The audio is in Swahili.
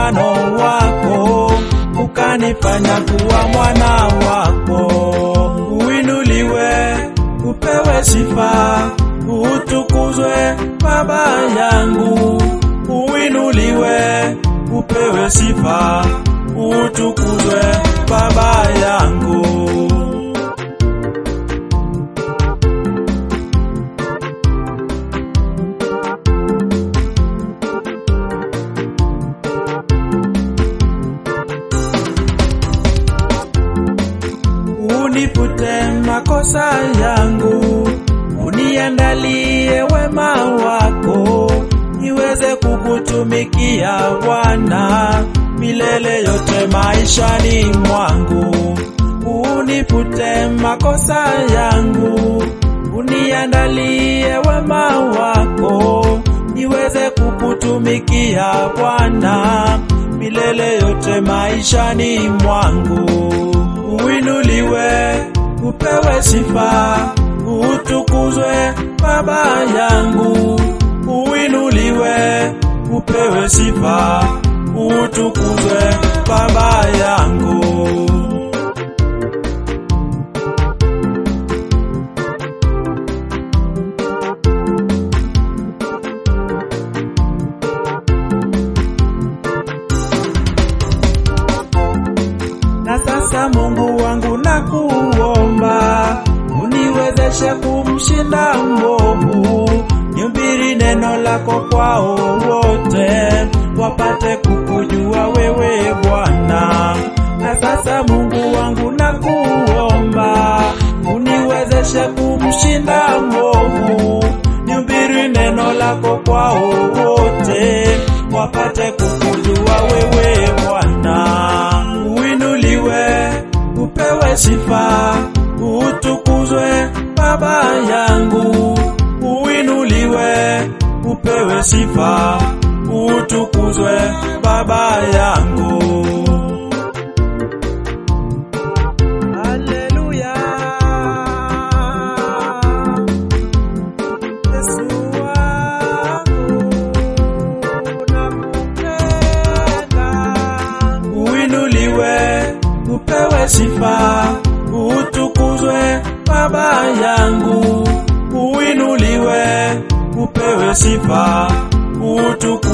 mfano wako, ukanifanya kuwa mwana wako. Uinuliwe, upewe sifa, utukuzwe Baba yangu. Uinuliwe, upewe sifa, utukuzwe Baba yangu. unifute makosa yangu, uniandalie wema wako, niweze kukutumikia Bwana milele yote maishani mwangu. Unifute makosa yangu, uniandalie wema wako, niweze kukutumikia Bwana milele yote maishani mwangu uinuliwe, upewe sifa, utukuzwe Baba yangu. Uinuliwe, upewe sifa, utukuzwe Baba yangu. Na sasa Mungu wangu nakuomba, uniwezeshe kumshinda mwovu, nihubiri neno lako kwao wote, wapate kukujua wewe Bwana. Na sasa Mungu wangu nakuomba, uniwezeshe kumshinda mwovu, nihubiri neno lako kwao wote, wapate kukujua wewe Bwana uinuliwe, upewe sifa, utukuzwe Baba yangu. Uinuliwe, upewe sifa, utukuzwe Baba yangu. Haleluya. Yesu wangu, nakupenda. Uinuliwe, upewe sifa, utukuzwe Baba yangu. Uinuliwe, upewe sifa, utukuzwe